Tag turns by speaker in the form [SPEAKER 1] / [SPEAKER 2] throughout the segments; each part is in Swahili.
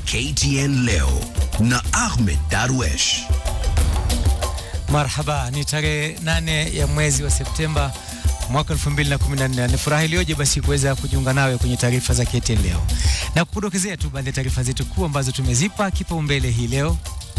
[SPEAKER 1] KTN leo na Ahmed Darwesh.
[SPEAKER 2] Marhaba, ni tarehe nane ya mwezi wa Septemba mwaka 2014. Ni furaha iliyoje basi kuweza kujiunga nawe kwenye taarifa za KTN leo na kukudokezea tu baadhi ya taarifa zetu kuu ambazo tumezipa kipaumbele hii leo.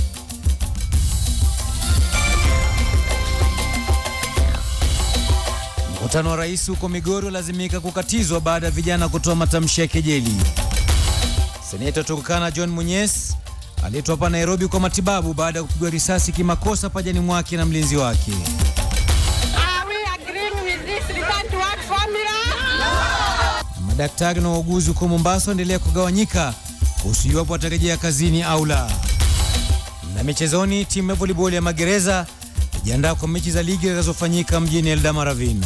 [SPEAKER 2] Mkutano wa rais huko Migori lazimika kukatizwa baada ya vijana kutoa matamshi ya kejeli. Seneta Turkana John Munyes aletwa hapa Nairobi kwa matibabu baada ya kupigwa risasi kimakosa pajani mwake na mlinzi wake.
[SPEAKER 3] Are we agreeing with this return to work formula?
[SPEAKER 2] Na madaktari na wauguzi huko Mombasa waendelea kugawanyika kuhusu iwapo watarejea kazini au la. Na michezoni, timu ya volleyball ya magereza ijiandaa kwa mechi za ligi zitakazofanyika mjini Eldama Ravine.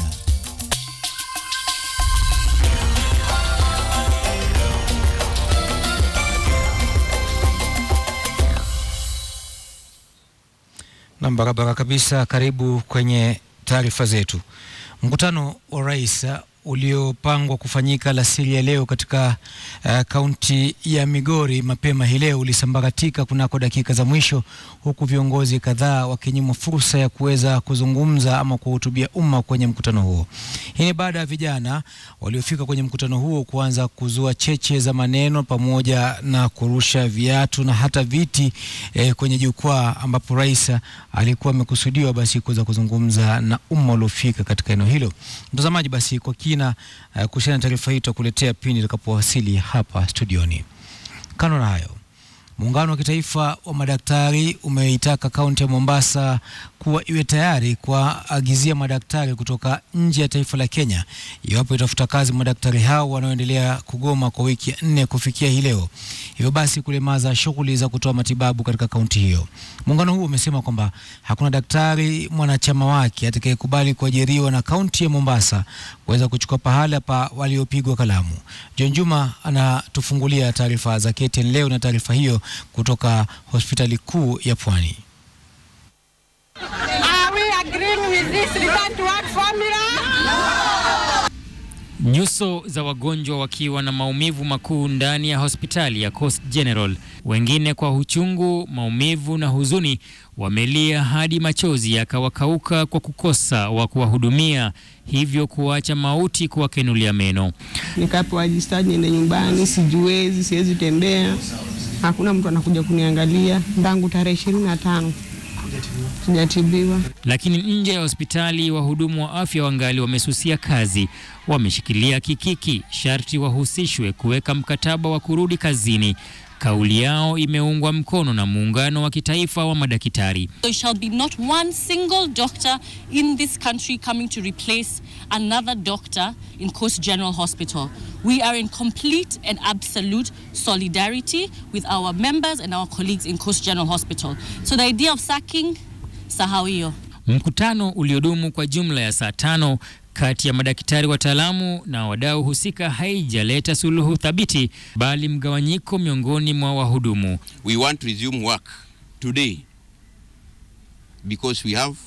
[SPEAKER 2] Na barabara kabisa, karibu kwenye taarifa zetu. Mkutano wa rais uliopangwa kufanyika alasiri ya leo katika uh, kaunti ya Migori mapema hii leo ulisambaratika kunako dakika za mwisho, huku viongozi kadhaa wakinyimwa fursa ya kuweza kuzungumza ama kuhutubia umma kwenye mkutano huo. Hii ni baada ya vijana waliofika kwenye mkutano huo kuanza kuzua cheche za maneno pamoja na kurusha viatu na hata viti eh, kwenye jukwaa ambapo rais alikuwa amekusudiwa basi kuweza kuzungumza na umma uliofika katika eneo hilo. Mtazamaji, basi kwa kina uh, kuhusiana na taarifa hii tutakuletea pindi itakapowasili hapa studioni. Kando na hayo, muungano wa kitaifa wa madaktari umeitaka kaunti ya Mombasa kuwa iwe tayari kuwaagizia madaktari kutoka nje ya taifa la Kenya iwapo itafuta kazi madaktari hao wanaoendelea kugoma kwa wiki ya nne kufikia hii leo, hivyo basi kulemaza shughuli za kutoa matibabu katika kaunti hiyo. Muungano huo umesema kwamba hakuna daktari mwanachama wake atakayekubali kuajiriwa na kaunti ya Mombasa kuweza kuchukua pahala pa waliopigwa kalamu. John Juma anatufungulia taarifa za KTN leo na taarifa hiyo kutoka hospitali kuu ya Pwani.
[SPEAKER 3] Are we agreeing with this return to work formula?
[SPEAKER 4] Nyuso za wagonjwa wakiwa na maumivu makuu ndani ya hospitali ya Coast General, wengine kwa uchungu, maumivu na huzuni, wamelia hadi machozi yakawakauka kwa kukosa wa kuwahudumia, hivyo kuacha mauti kuwakenulia meno.
[SPEAKER 5] nikapewa discharge niende nyumbani, sijiwezi, siwezi tembea, hakuna mtu anakuja kuniangalia tangu tarehe ishirini na tano sijatibiwa.
[SPEAKER 4] Lakini nje ya hospitali wahudumu wa afya wangali wamesusia kazi, wameshikilia kikiki, sharti wahusishwe kuweka mkataba wa kurudi kazini. Kauli yao imeungwa mkono na muungano wa kitaifa wa madaktari.
[SPEAKER 6] There shall be not one single doctor in this country coming to replace another doctor in Coast General Hospital. We are in complete and absolute solidarity with our members and our colleagues in Coast General Hospital. So the idea of sacking, sahau hiyo.
[SPEAKER 4] Mkutano uliodumu kwa jumla ya saa tano kati ya madaktari wataalamu na wadau husika haijaleta suluhu thabiti, bali mgawanyiko miongoni mwa wahudumu.
[SPEAKER 7] we want to resume work today because we have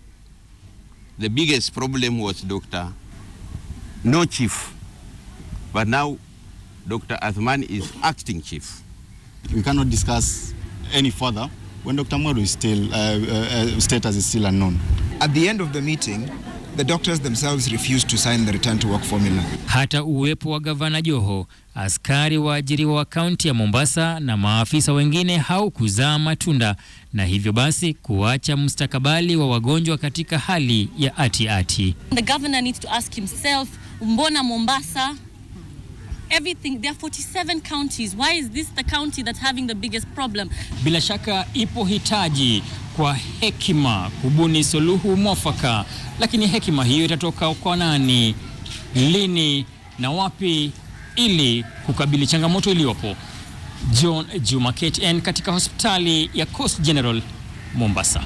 [SPEAKER 7] the biggest problem was Dr. No Chief, but now Dr. Athman is acting chief.
[SPEAKER 8] we cannot discuss any further when Dr. Mwaru is still, uh, uh, uh, status is still unknown.
[SPEAKER 9] At the end of the meeting, the doctors themselves refused to sign the return to work formula.
[SPEAKER 4] Hata uwepo wa gavana Joho, askari waajiriwa wa kaunti ya Mombasa na maafisa wengine haukuzaa matunda, na hivyo basi kuacha mustakabali wa wagonjwa katika hali ya ati ati.
[SPEAKER 6] The governor needs to ask himself, Mbona Mombasa? Everything, there are 47 counties. Why is this the county that's having the biggest problem?
[SPEAKER 4] Bila shaka ipo hitaji kwa hekima kubuni suluhu mwafaka, lakini hekima hiyo itatoka kwa nani, lini na wapi, ili kukabili changamoto iliyopo. John Juma, KTN, katika hospitali ya Coast General Mombasa.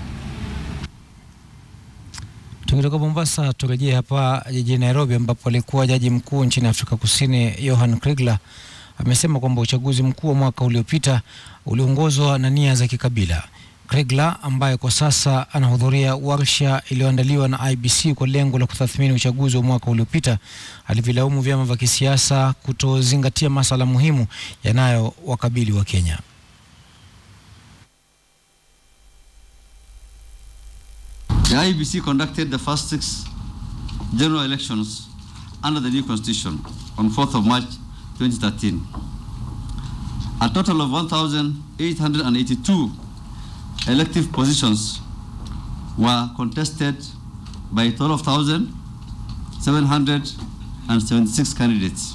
[SPEAKER 2] Tukitoka Mombasa turejee hapa jijini Nairobi ambapo alikuwa jaji mkuu nchini Afrika Kusini Johan Kriegler amesema kwamba uchaguzi mkuu wa mwaka uliopita uliongozwa na nia za kikabila. Kriegler ambaye kwa sasa anahudhuria warsha iliyoandaliwa na IBC kwa lengo la kutathmini uchaguzi wa mwaka uliopita alivilaumu vyama vya kisiasa kutozingatia masuala muhimu yanayowakabili wa Kenya.
[SPEAKER 10] The IBC conducted the first six general elections under the new constitution on 4th of March 2013. A total of 1,882 elective positions were contested by 12,776 candidates.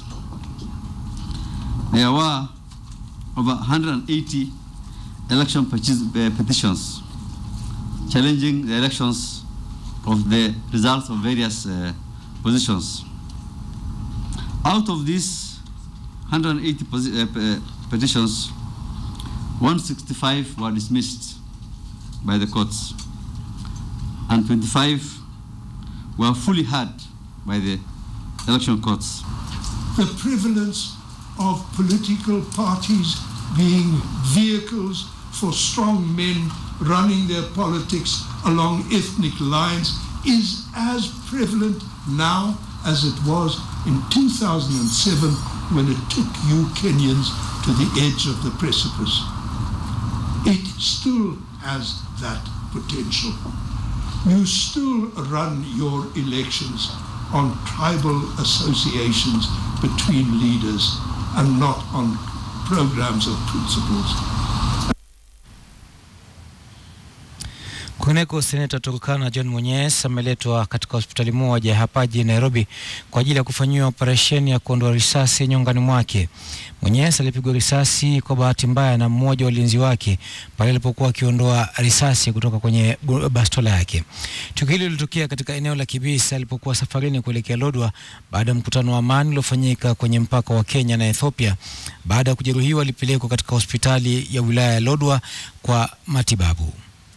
[SPEAKER 10] There were over 180 election peti- uh, petitions challenging the elections of the results of various uh, positions. Out of these 180 posi- uh, pe- petitions, 165 were dismissed by the courts, and 25 were fully heard by the election courts.
[SPEAKER 11] the prevalence of political parties being vehicles for strong men running their politics along ethnic lines is as prevalent now as it was in 2007 when it took you Kenyans to the edge of the precipice. It still has that potential. You still run your elections on tribal associations between leaders and not on programs of principles.
[SPEAKER 2] Kwingineko, seneta Turkana John Munyes ameletwa katika hospitali moja hapa jijini Nairobi kwa ajili ya kufanyiwa operesheni ya kuondoa risasi nyongani mwake. Munyes alipigwa risasi kwa bahati mbaya na mmoja wa walinzi wake pale alipokuwa akiondoa risasi kutoka kwenye bu- bastola yake. Tukio hilo lilitokea katika eneo la Kibisi alipokuwa safarini kuelekea Lodwar baada ya mkutano wa amani uliofanyika kwenye mpaka wa Kenya na Ethiopia. Baada ya kujeruhiwa, alipelekwa katika hospitali ya wilaya ya Lodwar kwa matibabu.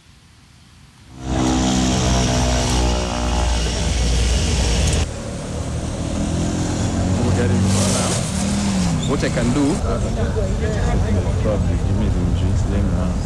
[SPEAKER 12] What I can do, probably give me the drinks, let me know.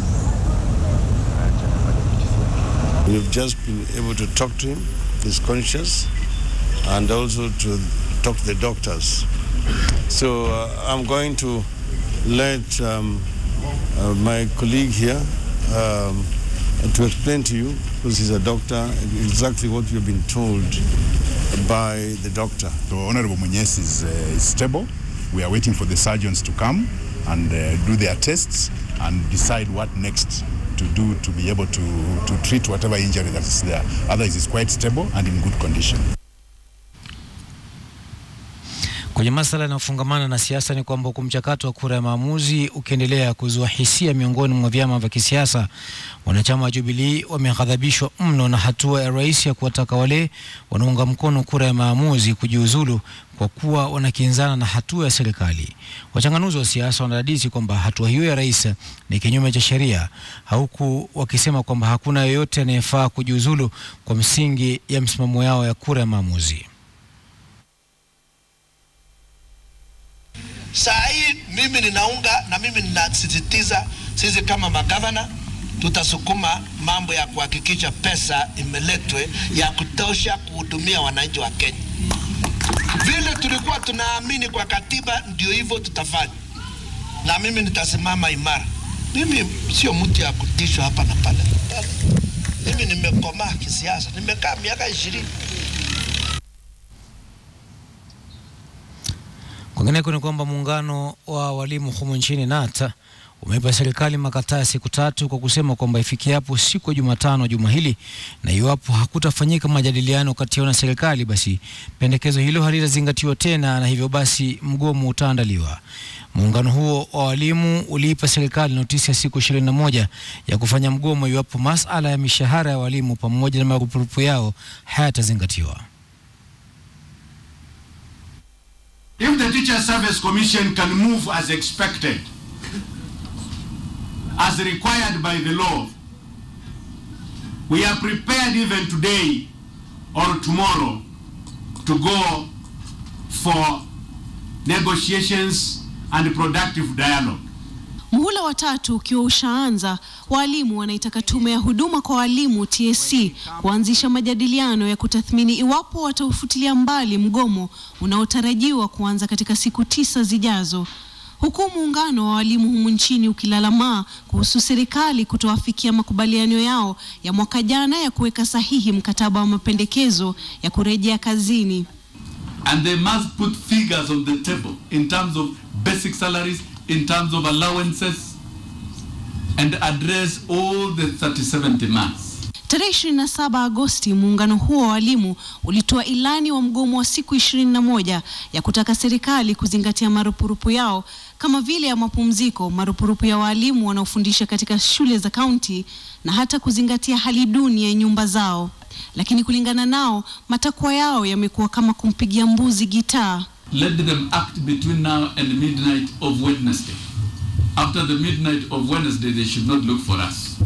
[SPEAKER 13] We've just been able to talk to him, he's conscious, and also to talk to the doctors. So uh, I'm going to let um, uh, my colleague here um, to explain to you, because he's a doctor, exactly what you've been told by the doctor.
[SPEAKER 14] So Honorable Munyes is, uh, is stable. We are waiting for the surgeons to come and uh, do their tests and decide what next to do to be able to, to treat whatever injury that is there. Otherwise, it's quite stable and in good condition.
[SPEAKER 2] Kwenye masuala yanayofungamana na siasa ni kwamba huku mchakato wa kura ya maamuzi ukiendelea kuzua hisia miongoni mwa vyama vya kisiasa, wanachama wa Jubilee wameghadhabishwa mno na hatua ya rais ya kuwataka wale wanaunga mkono kura ya maamuzi kujiuzulu kwa kuwa wanakinzana na hatua ya serikali. Wachanganuzi wa siasa wanadadisi kwamba hatua hiyo ya rais ni kinyume cha sheria, huku wakisema kwamba hakuna yeyote anayefaa kujiuzulu kwa msingi ya msimamo yao ya kura ya maamuzi.
[SPEAKER 15] Saa hii mimi ninaunga na mimi ninasisitiza, sisi kama magavana tutasukuma mambo ya kuhakikisha pesa imeletwe ya kutosha kuhudumia wananchi wa Kenya. Vile tulikuwa tunaamini kwa katiba, ndio hivyo tutafanya, na mimi nitasimama imara. Mimi sio mtu ya kutishwa hapa na pale. Mimi nimekomaa kisiasa, nimekaa miaka ishirini.
[SPEAKER 2] Kwingineko ni kwamba muungano wa walimu humu nchini NATA umeipa serikali makataa ya siku tatu kwa kusema kwamba ifikiapo siku ya Jumatano juma hili, na iwapo hakutafanyika majadiliano kati yao na serikali, basi pendekezo hilo halitazingatiwa tena, na hivyo basi mgomo utaandaliwa. Muungano huo wa walimu uliipa serikali notisi ya siku 21 ya kufanya mgomo iwapo masala ya mishahara ya walimu pamoja na marupurupu yao hayatazingatiwa.
[SPEAKER 16] If the Teacher Service Commission can move as expected, as required by the law, we are prepared even today or tomorrow to go for negotiations and productive dialogue.
[SPEAKER 17] Muhula wa tatu ukiwa ushaanza, walimu wanaitaka tume ya huduma kwa walimu TSC kuanzisha majadiliano ya kutathmini iwapo wataufutilia mbali mgomo unaotarajiwa kuanza katika siku tisa zijazo. huku muungano wa walimu humu nchini ukilalamaa kuhusu serikali kutoafikia makubaliano yao ya mwaka jana ya kuweka sahihi mkataba wa mapendekezo ya kurejea kazini.
[SPEAKER 18] and they must put figures on the table in terms of basic salaries, in terms of allowances, and address all the 37 demands.
[SPEAKER 17] Tarehe 27 Agosti, muungano huo wa walimu ulitoa ilani wa mgomo wa siku 21 ya kutaka serikali kuzingatia marupurupu yao kama vile ya mapumziko, marupurupu ya walimu wanaofundisha katika shule za kaunti na hata kuzingatia hali duni ya nyumba zao. Lakini kulingana nao, matakwa yao yamekuwa kama kumpigia mbuzi gitaa.
[SPEAKER 18] Let them act between now and midnight of Wednesday. After the midnight of Wednesday, they should not look for us.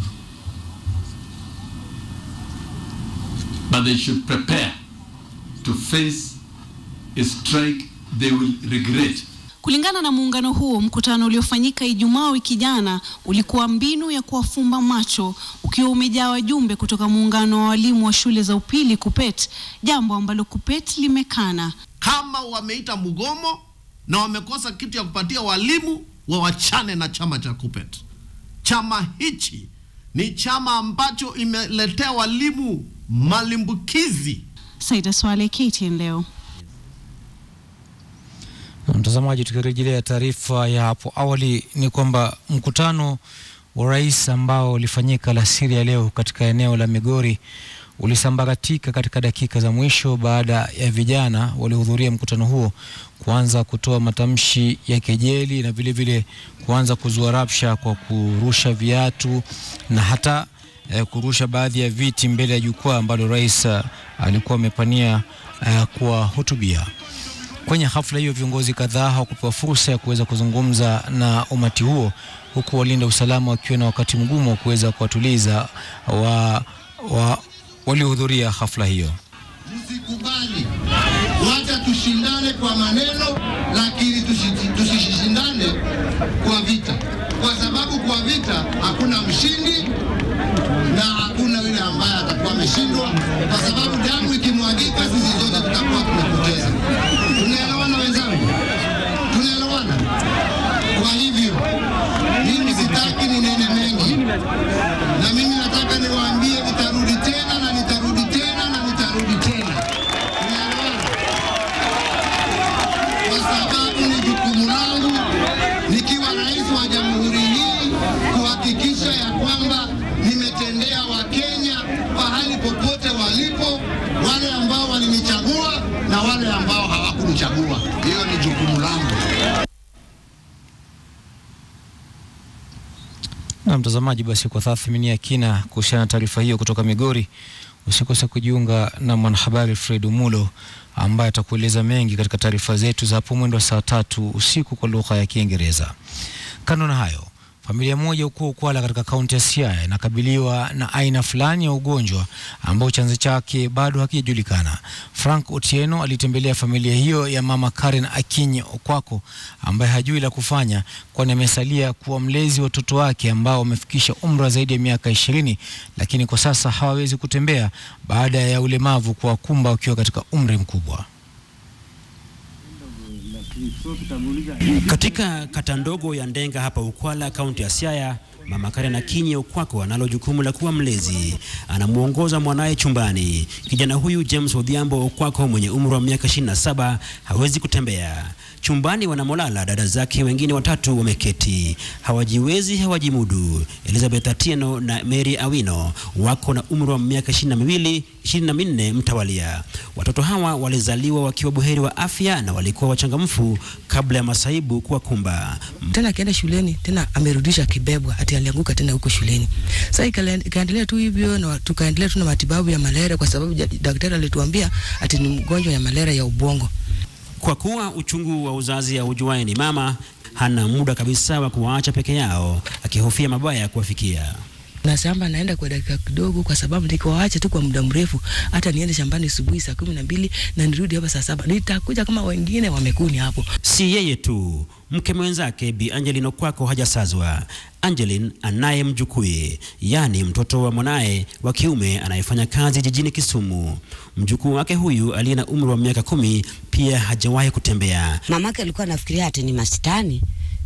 [SPEAKER 18] But they should prepare to face a strike they will regret.
[SPEAKER 17] Kulingana na muungano huo, mkutano uliofanyika Ijumaa wiki jana ulikuwa mbinu ya kuwafumba macho, ukiwa umejaa wajumbe kutoka muungano wa walimu wa shule za upili KUPPET, jambo ambalo KUPPET limekana.
[SPEAKER 15] Kama wameita mgomo na wamekosa kitu ya kupatia walimu, wawachane na chama cha KUPPET. Chama hichi ni chama ambacho imeletea walimu malimbukizi.
[SPEAKER 17] Saida Swale, KTN leo.
[SPEAKER 2] Mtazamaji, tukirejelea taarifa ya hapo awali ni kwamba mkutano wa rais ambao ulifanyika alasiri ya leo katika eneo la Migori ulisambaratika katika dakika za mwisho baada ya vijana waliohudhuria mkutano huo kuanza kutoa matamshi ya kejeli na vile vile kuanza kuzua rabsha kwa kurusha viatu na hata eh, kurusha baadhi ya viti mbele ya jukwaa ambalo rais uh, alikuwa amepania uh, kuwahutubia. Kwenye hafla hiyo viongozi kadhaa hawakupewa fursa ya kuweza kuzungumza na umati huo, huku walinda usalama wakiwa na wakati mgumu wa kuweza kuwatuliza wa, wa, waliohudhuria hafla hiyo.
[SPEAKER 19] Msikubali, wacha tushindane kwa maneno, lakini tusi- tusishindane kwa vita, kwa sababu kwa vita hakuna mshindi na hakuna yule ambaye atakuwa ameshindwa, kwa sababu damu ikimwagika, sisi zote tutakuwa tumepoteza. Tunaelewana wenzangu? Tunaelewana? Kwa hivyo mimi sitaki ninene mengi, na mimi nataka niwaambie nitarudi tena na nitarudi tena na nitarudi tena. Tunaelewana? Kwa sababu ni jukumu langu nikiwa rais wa jamhuri hii kuhakikisha ya kwamba nimetendea Wakenya pahali popote walipo, wale ambao walinichagua na wale ambao hawakunichagua. Hiyo ni jukumu langu.
[SPEAKER 2] Na mtazamaji, basi kwa tathmini ya kina kuhusiana na taarifa hiyo kutoka Migori, usikose kujiunga na mwanahabari Fred Umulo ambaye atakueleza mengi katika taarifa zetu za hapo mwendo wa saa tatu usiku kwa lugha ya Kiingereza. Kando na hayo, familia moja huko Ukwala katika kaunti ya Siaya inakabiliwa na aina fulani ya ugonjwa ambao chanzo chake bado hakijajulikana. Frank Otieno alitembelea familia hiyo ya mama Karen Akinyi Okwako ambaye hajui la kufanya, kwani amesalia kuwa mlezi wa watoto wake ambao wamefikisha umri wa zaidi ya miaka ishirini, lakini kwa sasa hawawezi kutembea baada ya ulemavu kuwakumba wakiwa katika umri mkubwa.
[SPEAKER 20] Katika kata ndogo ya Ndenga hapa Ukwala, kaunti ya Siaya, mama Karen Akinyi Okwako analo jukumu la kuwa mlezi. Anamwongoza mwanaye chumbani. Kijana huyu James Odhiambo Okwako mwenye umri wa miaka 27 hawezi kutembea. Chumbani wanamolala dada zake wengine watatu wameketi, hawajiwezi, hawajimudu. Elizabeth Atieno na Mary Awino wako na umri wa miaka ishirini na miwili ishirini na minne mtawalia. Watoto hawa walizaliwa wakiwa buheri wa afya na walikuwa wachangamfu kabla ya masaibu kuwakumba.
[SPEAKER 21] tena akienda shuleni tena amerudisha kibebwa, ati alianguka tena huko shuleni. Sasa ikale- ikaendelea tu hivyo na tukaendelea tu na matibabu ya malaria, kwa sababu ja- daktari alituambia ati ni mgonjwa ya malaria ya ubongo.
[SPEAKER 20] Kwa kuwa uchungu wa uzazi aujuaye ni mama, hana muda kabisa wa kuwaacha peke yao, akihofia mabaya kuwafikia.
[SPEAKER 21] na shamba naenda kwa dakika kidogo, kwa sababu nikiwaacha tu kwa muda mrefu, hata niende shambani asubuhi saa kumi na mbili na nirudi hapa saa saba, nitakuja kama wengine wamekuni hapo.
[SPEAKER 20] Si yeye tu, mke mwenzake Bi Angeline Okwako hajasazwa. Angeline anaye mjukuu, yaani mtoto wa mwanaye wa kiume anayefanya kazi jijini Kisumu. Mjukuu wake huyu aliye na umri wa miaka kumi pia hajawahi kutembea.
[SPEAKER 22] Mamake alikuwa anafikiria ati ni masitani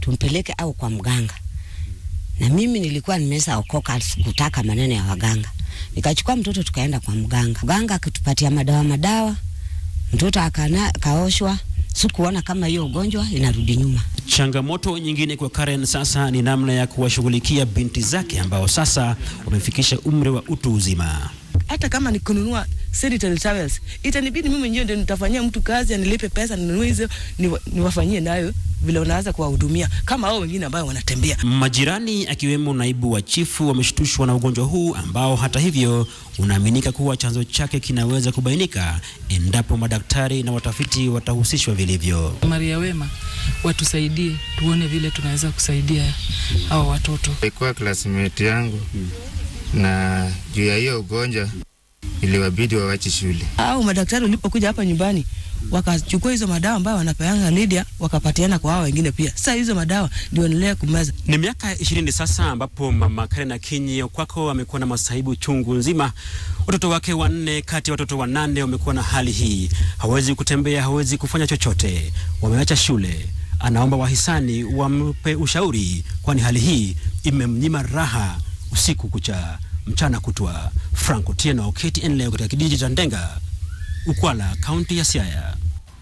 [SPEAKER 1] tumpeleke au kwa mganga, na mimi nilikuwa nimesha okoka, sikutaka maneno ya waganga. Nikachukua mtoto tukaenda kwa mganga, mganga akitupatia madawa madawa, mtoto akana, kaoshwa. Sikuona kama hiyo ugonjwa inarudi nyuma.
[SPEAKER 20] Changamoto nyingine kwa Karen sasa ni namna ya kuwashughulikia binti zake ambao sasa wamefikisha umri wa utu uzima.
[SPEAKER 21] hata kama ni kununua sanitary towels itanibidi mimi mwenyewe ndio nitafanyia mtu kazi anilipe pesa ninunue hizo niwa- niwafanyie nayo vile unaweza kuwahudumia kama hao wengine ambao wanatembea.
[SPEAKER 20] Majirani akiwemo naibu wa chifu wameshtushwa na ugonjwa huu ambao hata hivyo unaaminika kuwa chanzo chake kinaweza kubainika endapo madaktari na watafiti watahusishwa vilivyo.
[SPEAKER 22] Maria Wema watusaidie, tuone vile tunaweza kusaidia hao watoto.
[SPEAKER 23] Alikuwa classmate yangu na juu ya hiyo ugonjwa iliwabidi wawache shule.
[SPEAKER 21] Au madaktari walipokuja hapa nyumbani wakachukua hizo madawa ambayo wanapeana Lydia wakapatiana kwa hao wengine pia. Sasa hizo madawa ndio endelea kumeza.
[SPEAKER 20] Ni miaka ishirini sasa ambapo mama Karen Akinyi Okwako amekuwa na masaibu chungu nzima. Watoto wake wanne kati ya watoto wanane wamekuwa na hali hii, hawezi kutembea, hawezi kufanya chochote, wameacha shule. Anaomba wahisani wampe ushauri, kwani hali hii imemnyima raha usiku kucha, mchana kutwa. Frank Otieno, KTN leo katika kijiji cha Ndenga, Ukwala, kaunti ya Siaya.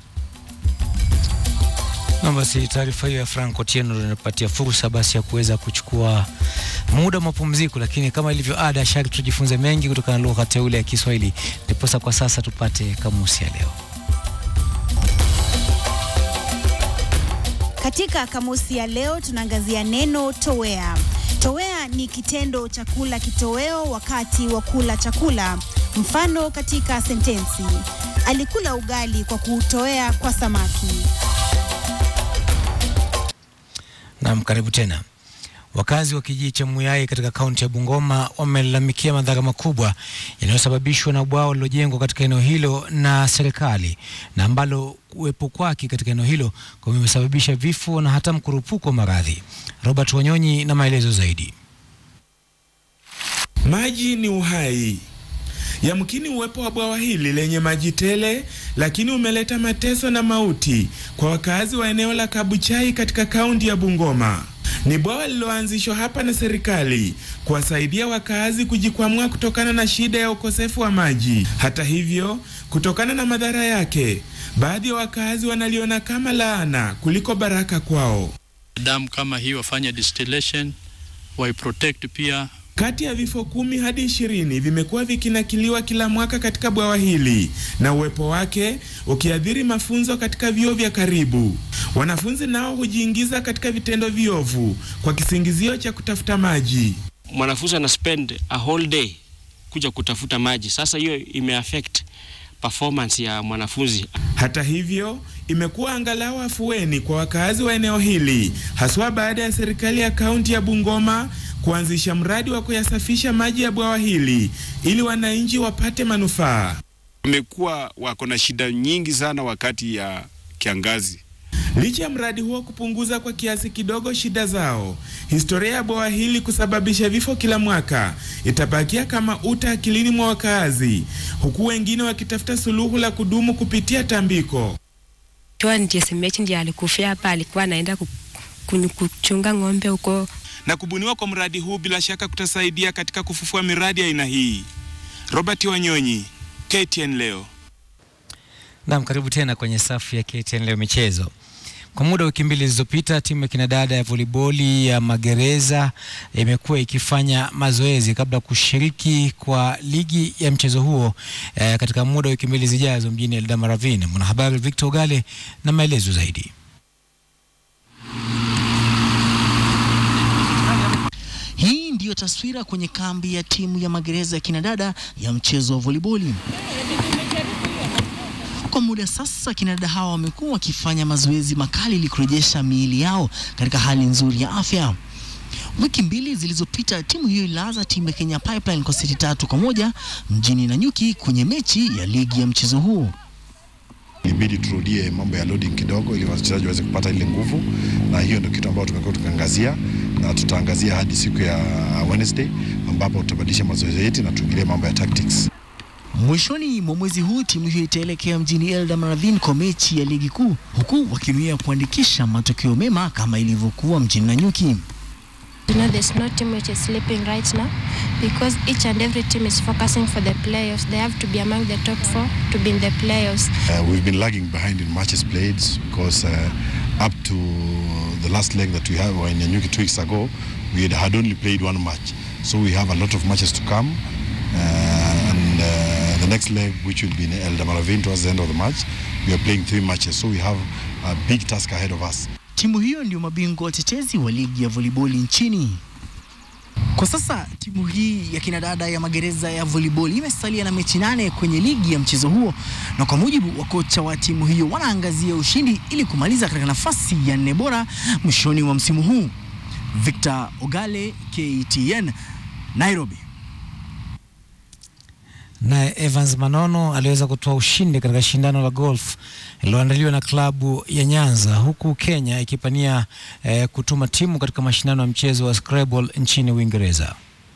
[SPEAKER 2] Na basi taarifa hiyo ya Frank Otieno ndio inapatia fursa basi ya kuweza kuchukua muda wa mapumziko, lakini kama ilivyo ada, sharti tujifunze mengi kutokana na lugha teule ya Kiswahili. Ndiposa kwa sasa tupate kamusi ya leo.
[SPEAKER 24] Katika kamusi ya leo tunaangazia neno towea. Towea ni kitendo cha kula kitoweo wakati wa kula chakula. Mfano katika sentensi: alikula ugali kwa kuutowea kwa samaki.
[SPEAKER 2] Naam, karibu tena. Wakazi wa kijiji cha Muyai katika kaunti ya Bungoma wamelalamikia madhara makubwa yanayosababishwa na bwawa lililojengwa katika eneo hilo na serikali na ambalo kuwepo kwake katika eneo hilo kumesababisha vifo na hata mkurupuko wa maradhi. Robert Wanyonyi na maelezo zaidi.
[SPEAKER 25] Maji ni uhai. Yamkini uwepo wa bwawa hili lenye maji tele, lakini umeleta mateso na mauti kwa wakazi wa eneo la Kabuchai katika kaunti ya Bungoma. Ni bwawa lililoanzishwa hapa na serikali kuwasaidia wakazi kujikwamua kutokana na shida ya ukosefu wa maji. Hata hivyo, kutokana na madhara yake, baadhi ya wakazi wanaliona kama laana kuliko baraka kwao.
[SPEAKER 26] damu kama hii wafanye distillation waiprotect pia
[SPEAKER 25] Kati ya vifo kumi hadi ishirini vimekuwa vikinakiliwa kila mwaka katika bwawa hili na uwepo wake ukiathiri mafunzo katika vyuo vya karibu. Wanafunzi nao hujiingiza katika vitendo viovu kwa kisingizio cha kutafuta maji.
[SPEAKER 27] mwanafunzi ana spend a whole day kuja kutafuta maji. Sasa hiyo imeaffect performance ya mwanafunzi.
[SPEAKER 25] Hata hivyo, imekuwa angalau afueni kwa wakazi wa eneo hili, haswa baada ya serikali ya kaunti ya Bungoma kuanzisha mradi wa kuyasafisha maji ya bwawa hili ili wananchi wapate manufaa.
[SPEAKER 28] wamekuwa wako na shida nyingi sana wakati ya kiangazi.
[SPEAKER 25] Licha ya mradi huo kupunguza kwa kiasi kidogo shida zao, historia ya bwawa hili kusababisha vifo kila mwaka itabakia kama uta akilini mwa wakaazi, huku wengine wakitafuta suluhu la kudumu kupitia tambiko.
[SPEAKER 29] Chua ndiye semechi ndiye alikufia hapa, alikuwa anaenda ku- ku- kuchunga ng'ombe huko.
[SPEAKER 25] Na kubuniwa kwa mradi huu bila shaka kutasaidia katika kufufua miradi ya aina hii. Robert Wanyonyi, KTN leo.
[SPEAKER 2] Naam, karibu tena kwenye safu ya KTN leo michezo. Kwa muda wa wiki mbili zilizopita, timu ya kinadada ya voliboli ya Magereza imekuwa ikifanya mazoezi kabla ya kushiriki kwa ligi ya mchezo huo eh, katika muda wa wiki mbili zijazo mjini Eldama Ravine. Mwanahabari Victor Ogale na maelezo zaidi.
[SPEAKER 30] Hii ndiyo taswira kwenye kambi ya timu ya magereza ya kinadada ya mchezo wa voliboli. Kwa muda sasa, kinadada hawa wamekuwa wakifanya mazoezi makali ili kurejesha miili yao katika hali nzuri ya afya. Wiki mbili zilizopita timu hiyo ililaza timu ya Kenya Pipeline kwa seti tatu kwa moja mjini Nanyuki kwenye mechi ya ligi ya mchezo huu.
[SPEAKER 31] Ilibidi turudie mambo ya loading kidogo ili wachezaji waweze kupata ile nguvu, na hiyo ndio kitu ambayo tumekuwa tukiangazia na tutaangazia hadi siku ya Wednesday ambapo tutabadilisha mazoezi yetu na tuingilie mambo ya tactics.
[SPEAKER 30] Mwishoni mwa mwezi huu timu hiyo itaelekea mjini Eldoradhini kwa mechi ya ligi kuu, huku wakinuia kuandikisha matokeo mema kama ilivyokuwa mjini Nanyuki.
[SPEAKER 3] You know, there's no team which is sleeping right now because each and every team is focusing for the playoffs. They have to be among the top four to be in the playoffs.
[SPEAKER 31] Uh, we've been lagging behind in matches played because uh, up to the last leg that we had in Nyanyuki two weeks ago, we had, had only played one match. So we have a lot of matches to come. Uh, and uh, the next leg, which will be in El Damaravin towards the end of the match, we are playing three matches. So we have a big task ahead of us.
[SPEAKER 30] Timu hiyo ndio mabingwa watetezi wa ligi ya voliboli nchini. Kwa sasa timu hii ya kinadada ya magereza ya volleyball imesalia na mechi nane kwenye ligi ya mchezo huo, na kwa mujibu wa kocha wa timu hiyo wanaangazia ushindi ili kumaliza katika nafasi ya nne bora mwishoni mwa msimu huu. Victor Ogale, KTN, Nairobi.
[SPEAKER 2] Naye Evans Manono aliweza kutoa ushindi katika shindano la golf lililoandaliwa na klabu ya Nyanza, huku Kenya ikipania eh, kutuma timu katika mashindano ya mchezo wa Scrabble nchini Uingereza.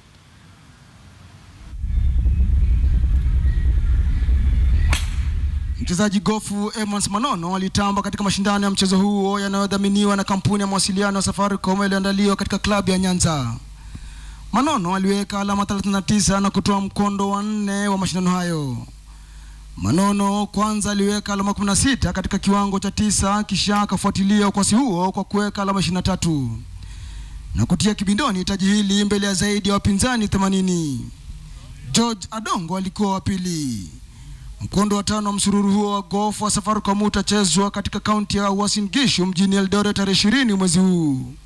[SPEAKER 4] Mchezaji gofu Evans Manono alitamba katika mashindano ya mchezo huo yanayodhaminiwa na kampuni ya mawasiliano ya Safaricom yaliyoandaliwa katika klabu ya Nyanza. Manono aliweka alama 39 na kutoa mkondo wa nne wa mashindano hayo. Manono kwanza aliweka alama 16 katika kiwango cha tisa, kisha akafuatilia ukwasi huo kwa kuweka alama 23 na kutia kibindoni taji hili mbele ya zaidi ya wapinzani 80. George Adongo alikuwa wa pili. Mkondo wa tano wa msururu huo wa golf wa Safaricom utachezwa katika kaunti ya Uasin Gishu mjini Eldoret tarehe 20 mwezi huu.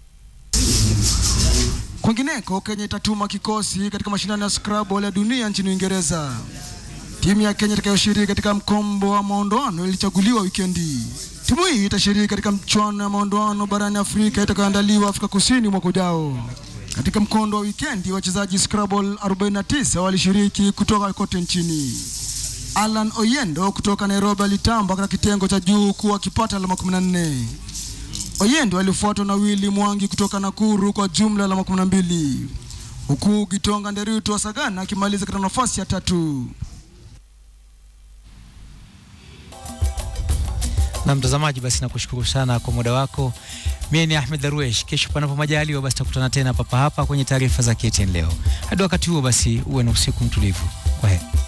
[SPEAKER 4] Kwingineko, Kenya itatuma kikosi katika mashindano ya Scrabble ya dunia nchini Uingereza. Timu ya Kenya itakayoshiriki katika mkombo wa maondoano ilichaguliwa wikendi. Timu hii itashiriki katika mchuano ya maondoano barani Afrika itakayoandaliwa Afrika Kusini mwaka ujao. Katika mkondo wa wikendi, wachezaji Scrabble 49 walishiriki kutoka kote nchini. Alan Oyendo kutoka Nairobi alitamba katika kitengo cha juu huku akipata alama 14. Oyendo alifuatwa na Willy Mwangi kutoka Nakuru kwa jumla alama 12 huku Gitonga Nderitu wa Sagana akimaliza katika nafasi ya tatu.
[SPEAKER 2] Na mtazamaji, basi nakushukuru sana kwa muda wako. Mimi ni Ahmed Darwesh. Kesho panapo majaliwa, basi tutakutana tena papa hapa kwenye taarifa za KTN leo. Hadi wakati huo, basi uwe na usiku mtulivu. Kwa heri.